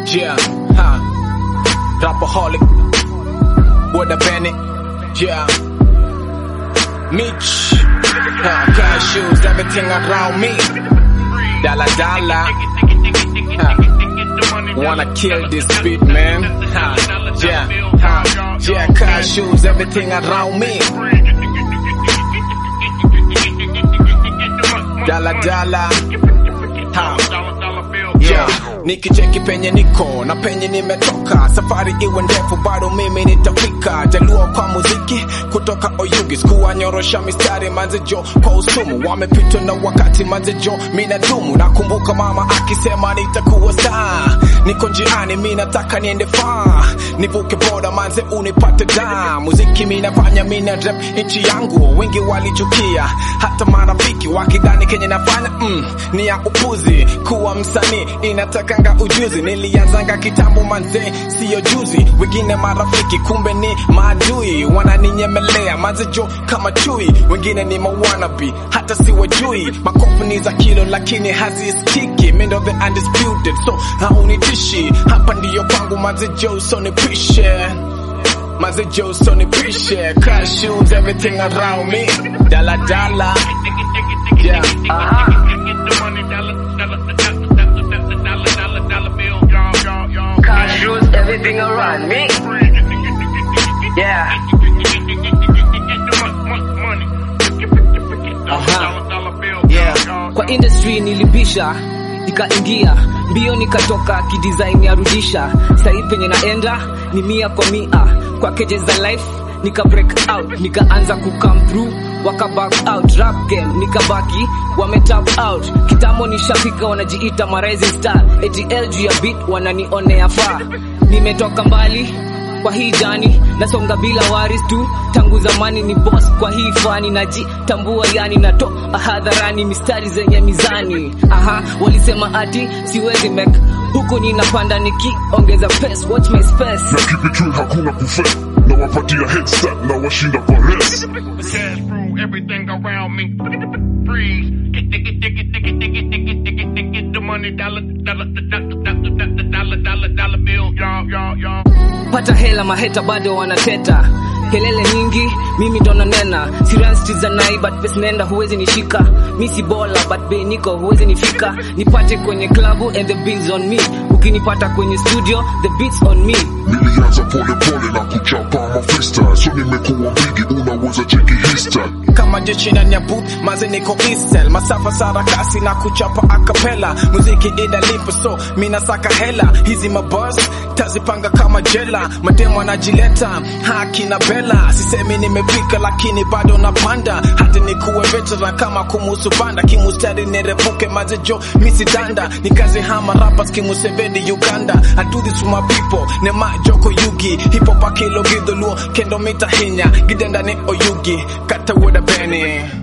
Yeah, ha. Rapaholic. What a Bennett. Yeah. Mitch. Ha. Cashews, everything around me. Dollar dollar. Ha. Wanna kill this beat, man. Ha. Yeah, ha. Yeah, cashews, everything around me. Dollar dollar. Ha. Yeah. Nikicheki penye niko na penye nimetoka, safari iwe ndefu, bado mimi nitafika. Jaluo kwa muziki kutoka Oyugi, sikuwanyorosha mistari manzejo kwa usumu, wamepitwa na wakati manzejo, mina dumu. Nakumbuka mama akisema nitakuwa star, niko njiani, mi nataka niende far, nivuke boda manze unipate da. Muziki minafanya mina rap nchi yangu, wengi walichukia, hata marafiki wakidhani kenye nafanya mm, ni ya upuzi. Kuwa msanii inatakanga ujuzi, nilianzanga kitambo manze, siyo juzi. Wengine marafiki kumbe ni maadui, wananinyemelea manzejo kama chui. Wengine ni mawanabi, hata siwajui. Makofu ni za kilo lakini hazisikiki, mi ndo the undisputed, so haunitishi. Hapa ndiyo kwangu manzejo, so nipishe Manzejo, so nipishe. Cashews, everything around me, dala dala, yeah. Cashews, everything around me. Yeah. Yeah. kwa industry nilibisha nikaingia mbio nikatoka kidesign ya rudisha sahii penye naenda ni mia kwa mia kwa keje za life nika break out nikaanza ku come through waka back out rap game nikabaki wame tap out kitambo nishafika wanajiita ma rising star ATL juu ya beat wananionea faa nimetoka mbali kwa hii jani nasonga bila waris tu tangu zamani ni boss kwa hii fani najitambua yani nato hadharani mistari zenye mizani aha walisema ati siwezi make huku ninapanda nikiongeza pace watch my space na keep it real, hakuna kufe na wapatia head start na washinda kwa race cash through everything around me. Freeze. Get, get, get, get, get, get, get, get, get, get, get, get the money, dollar, dollar, dollar, dollar, dollar, dollar, dollar bill, y'all, y'all, y'all. pata hela maheta bado wanateta kelele nyingi mimi ndo nanena siranstiza nai but pes nenda huwezi nishika mi si bola but be niko huwezi nifika nipate kwenye klabu and the bills on me ukinipata kwenye studio the beats on me nilianza pole pole na kuchapa mafista so nimekuwa bigi unaweza cheki hista kama jeshi ndani ya booth maze niko isel masafa sarakasi na kuchapa akapela muziki inalipa so mina saka hela hizi mabus tazipanga kama jela mademo anajileta haki na bela sisemi nimepika lakini bado napanda hata nikuwe veteran kama kumuhusu banda kimustari nirepuke mazejo misidanda nikaze hama rappers kimuseveni uganda I do this for my people nema joko yugi hip hop akilo gidholuo kendo mita hinya gidenda ni oyugi kata woda bene